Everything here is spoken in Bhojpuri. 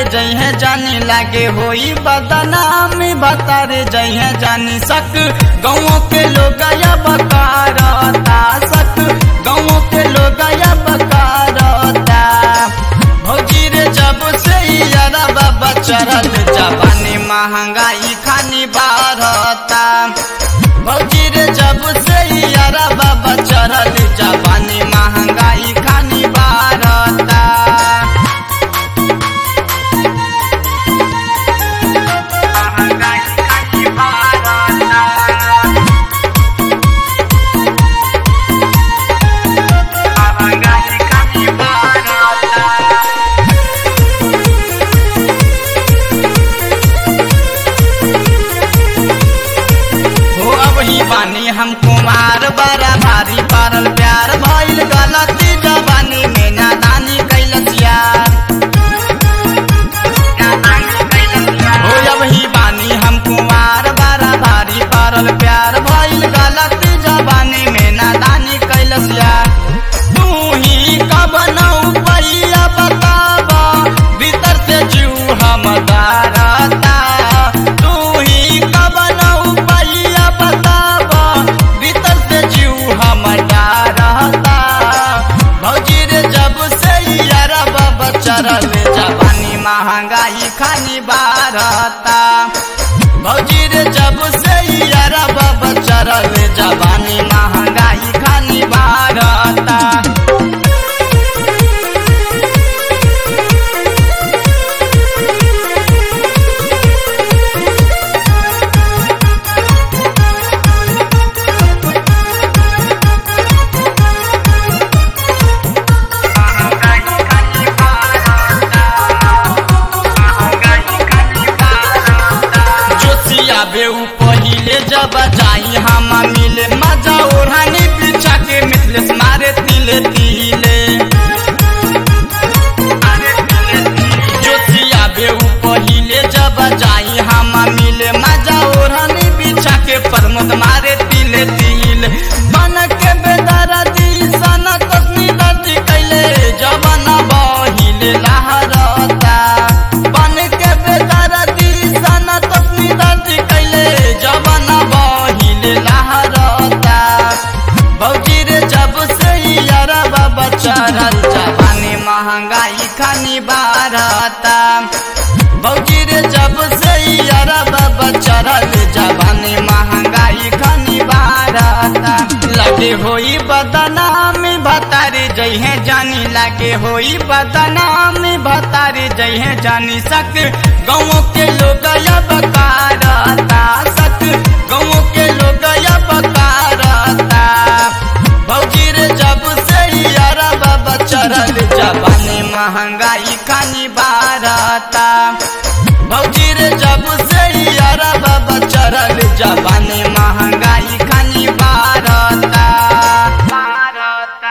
जइहे जानी लागे होई बदनाम भतारे जइहे जानी सक गाँव के लोग या बकारता सक गाँव के लोग या बकारता भौजी रे जब से यारा बाबा चढ़ल जवानी महंगाई खानी बारता भौजी रे जब से यारा बाबा चढ़ल जवानी महंगाई खानी बारता महंगाई खानी बारता महंगाई खानी बारता हो अब ही बानी हम कुमार बड़ा भारी पारल प्यार भइल गलती जवानी में नादानी कैलस यार हो अब ही बानी हम कुमार बड़ा भारी पारल प्यार भइल गलती जवानी में नादानी कैलस यार तू ही कब नौ पैया बताबा भीतर से जीव हम दारता तू ही कब नौ पैया बताबा भीतर से जीव हम दारता भौजी रे जब से यारा बाबा चरल जवानी महंगाई खानी बारता भौजी रे जब से यारा बाबा चरल जवानी महंगाई खानी बारता जोशिया बेऊ पहिले जब जाई हम मिले मजा ओढ़ानी पीछा के मिथलेस मारे तिले तिले जोशिया बेऊ पहिले जब जाई हम मिले मजा ओढ़ानी पीछा के प्रमोद मारे तिले तिले बन के बेदरा दी सना तस्नी दर्दी कैले जवन बहिले लहरता बन के बेदरा दी सना तस्नी दर्दी कैले जवन बहिले लहरता भौजी रे जब से यारा बाबा चढ़ल जवानी महंगाई खानी बारता भौजी रे जब से यारा बाबा चढ़ल जवानी महंगाई खानी बारता लगे होई बदनाम भतारी जइहे जानी लागे होई बदनाम भतारी जइहे जानी सक गाँव के लोग या बकारता सक गाँव के लोग या बकारता भौजी रे जब से यारा बाबा चढ़ल जवानी महंगाई खानी बारता भौजी रे जब से यारा बाबा चढ़ल जवानी महंगाई